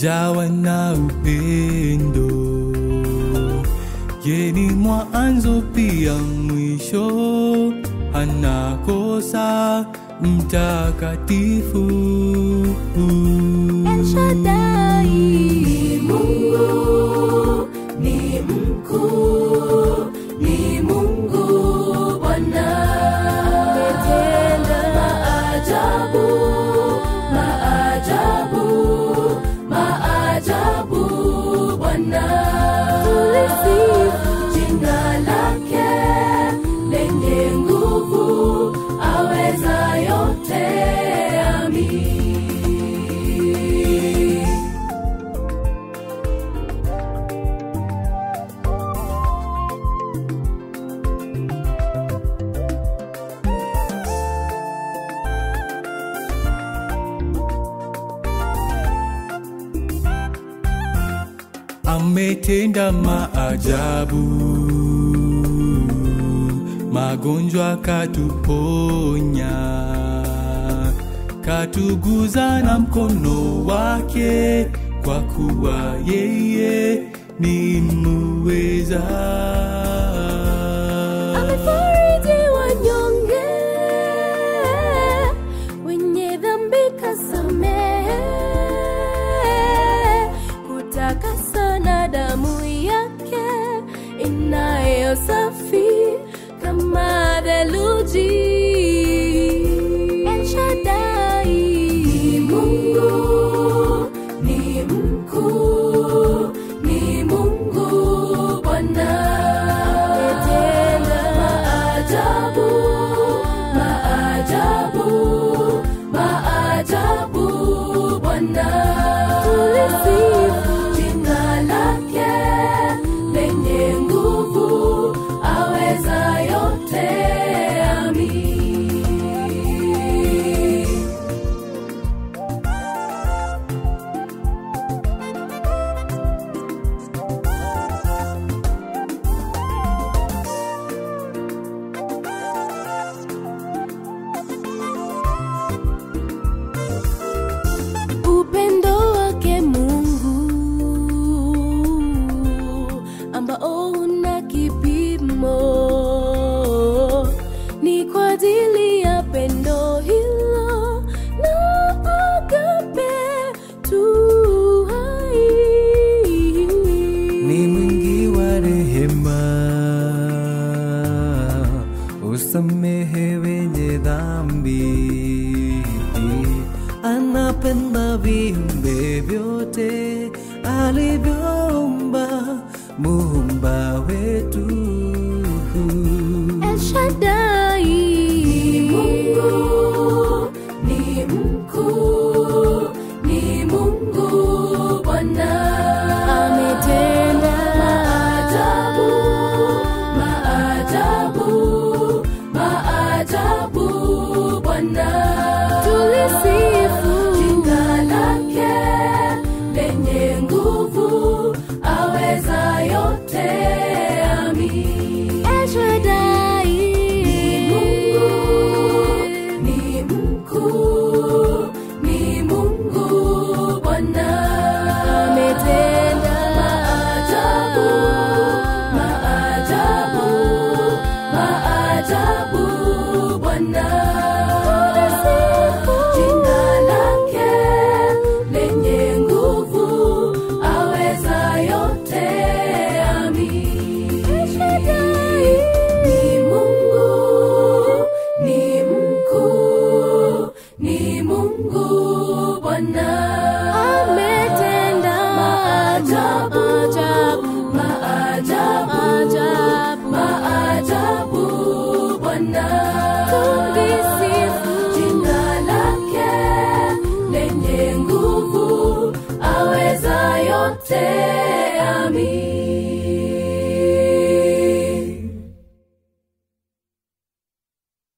jawa na upendo. Yeye ni mwanzo pia mwisho, anakosa mtakatifu. El Shaddai ni Mungu, ni mkuu, ni Mungu Bwana. Ametenda maajabu, maajabu, maajabu Bwana. Tulisifu jina lake lenye nguvu, aweza yote. Amin. ametenda maajabu, magonjwa katuponya, katuguza na mkono wake, kwa kuwa yeye ni muweza. Amefariji wanyonge, wenye dhambi kasamehe, kutakasa na damu yake inayosafi kama theluji. El Shaddai ni Mungu, ni mkuu, ni Mungu Bwana. Ametenda maajabu, maajabu, maajabu Bwana. Tulisifu jina lake lenye nguvu, aweza yote. Amin. upendo wake Mungu ambao una kipimo, ni kwa ajili ya pendo hilo na agape tu hai. ni mwingi wa rehema, usamehe wenye dhambi, anapenda viumbe vyote alivyoumba, muumba wetu. El Shaddai ni Mungu, ni mkuu, ni Mungu Bwana. Ametenda maajabu, maajabu, maajabu Bwana. Tulisifu jina lake lenye nguvu, aweza yote. Amin. El Shaddai ni Mungu, ni mkuu, ni Mungu Bwana. Ametenda maajabu, maajabu, maajabu Bwana. Jina lake lenye nguvu, aweza yote. Amin. Ni Mungu, ni mkuu, ni Mungu Bwana. Ametenda maajabu, maajabu, maajabu Bwana. Tulisifu jina lake lenye nguvu, aweza yote.